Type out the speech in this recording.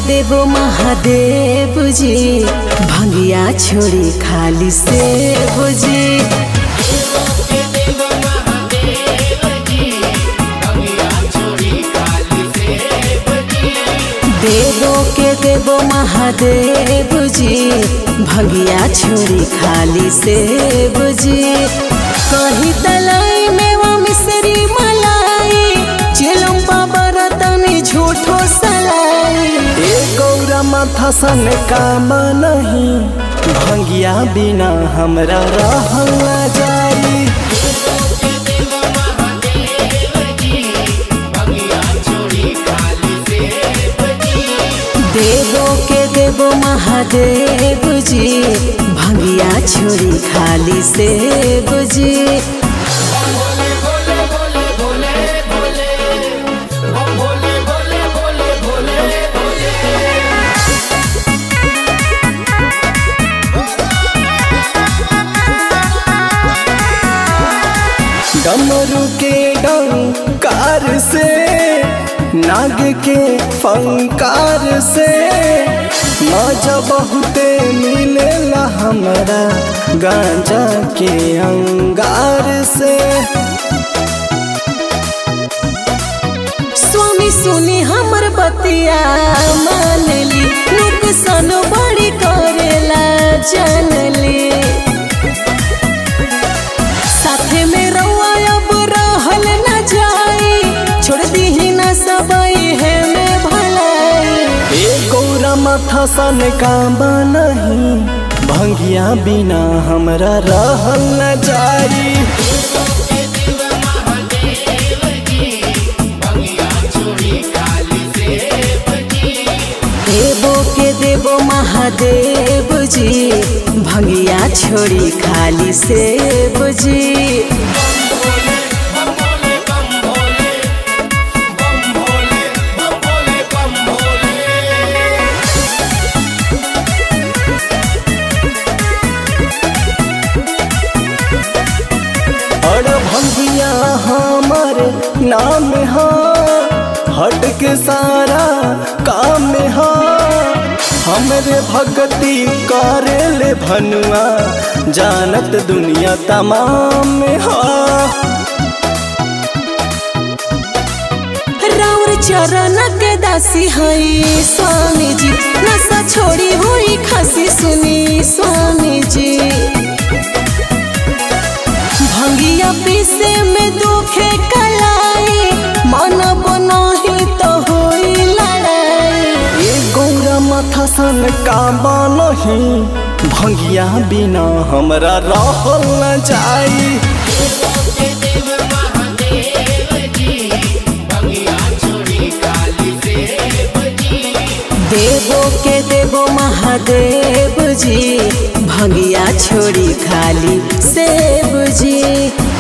देवो महादेव जी भंगिया छोड़ी खाली से बुझी देवो के देवो महादेव जी भंगिया छोड़ी खाली से बुझी कही तलाई में वो मिसरी मलाई चिलम बाबर तनी झूठो सलाई ए गौरा माथा सन काम नहीं भंगिया बिना हमरा रहल ना जाई देवो के देवो महादेव जी भंगिया छोड़ी खाली से बुझी डमरू के डंकार से नाग के फंकार से मजा बहुते मिलेला हमरा गांजा के अंगार से स्वामी सुनी हमर बतिया मानली नुकसान बड़ी करेला जानली साथे में रउआ अब रहल न जाई छोड़ दीही न सबई है में भलाई ए गौरा माथा सन काम नहीं भंगिया बिना हमरा रहल न जाई देवो के देवो महादेव जी भंगिया छोड़ी खाली से बुझी और भंगिया हमर नाम हा हट के सारा काम हा हमरे भक्ति करे ले भनुआ जानत दुनिया तमाम हा राउर चरण के दासी हई स्वामी जी नशा छोड़ी हुई खासी सुनी स्वामी जी भंगिया पीसे में दुखे कलाई मन बनाही तो होई लड़ाई ए गौरा माथा सन काबा नहीं भंगिया बिना हमरा रहल न जाई देवो के देवो महादेव जी भंगिया छोड़ी खाली से बुझी